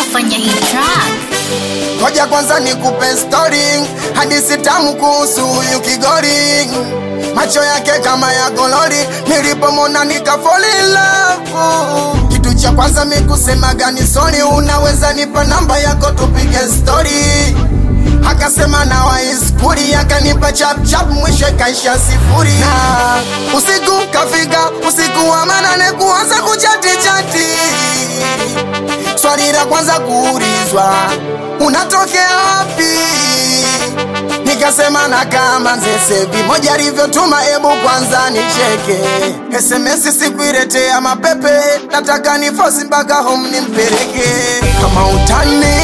kufanya hii track? Ngoja kwanza nikupe story, hadithi tamu kuhusu huyu Kigori. Macho yake kama ya golori, nilipomona nika fall in love. Kitu cha kwanza mikusema gani sorry, unaweza nipa namba yako tupige story. Akasema na waiskuri, akanipa chap chap, mwisho ikaisha sifuri. Na usiku kafika, usiku wa manane, kuanza kuchati chati Swali la kwanza kuulizwa, unatokea wapi? Nikasema na kama Nzesevi, moja alivyotuma, ebu kwanza nicheke. SMS sikuiletea mapepe, nataka ni fosi mpaka home nimpeleke. Kama utani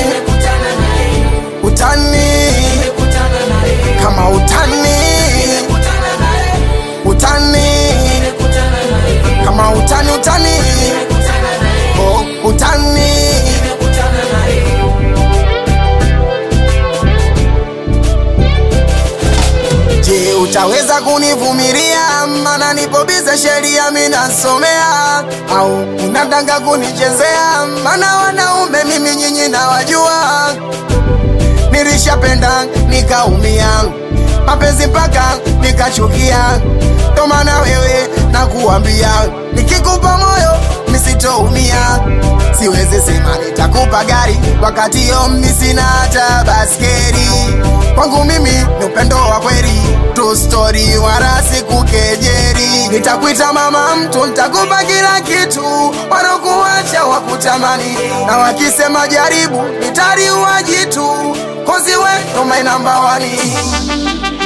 utani, kama utani utani, kama utani utani Oh, utani Je, utaweza kunivumilia? Mana nipobiza sheria minasomea, au unataka kunichezea? Mana wanaume mimi nyinyi nawajua, nilishapenda nikaumia, mapenzi mpaka nikachukia, ndo maana wewe nakuambia, nikikupa moyo nisitoumia, siwezi sema nitakupa gari wakati yo mimi sina hata baskeli. Kwangu mimi ni upendo wa kweli, true story, wala sikukejeri. Nitakuita mama mtu, nitakupa kila kitu, wanakuacha wakutamani, na wakisema jaribu, nitaliua jitu, kozi we ndo my number one.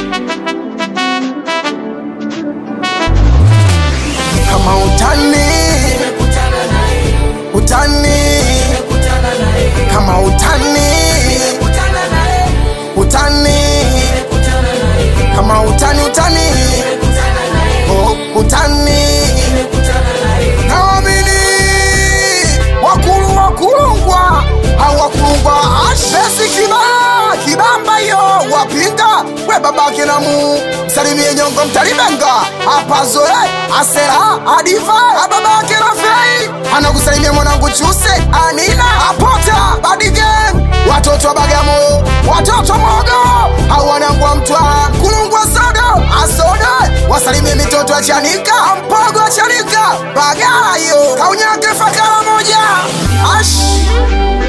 Kama utani utani, kama utani utani, kama utani utani, oh, utani naamini wakulu wakulungwa au wakulungwa ashesi kibaa kibamba hiyo wapinga we babake namu salimie nyongo mtalibenga apazoe asera adifa ababake rafei anakusalimia mwanangu chuse anina apota badigem watoto wa bagamo watoto mogo au wanangu wa mtwara kulungwa sodo asode wasalimie mitoto ya chanika mpogo wa chanika bagayo kaunyake fakara moja ash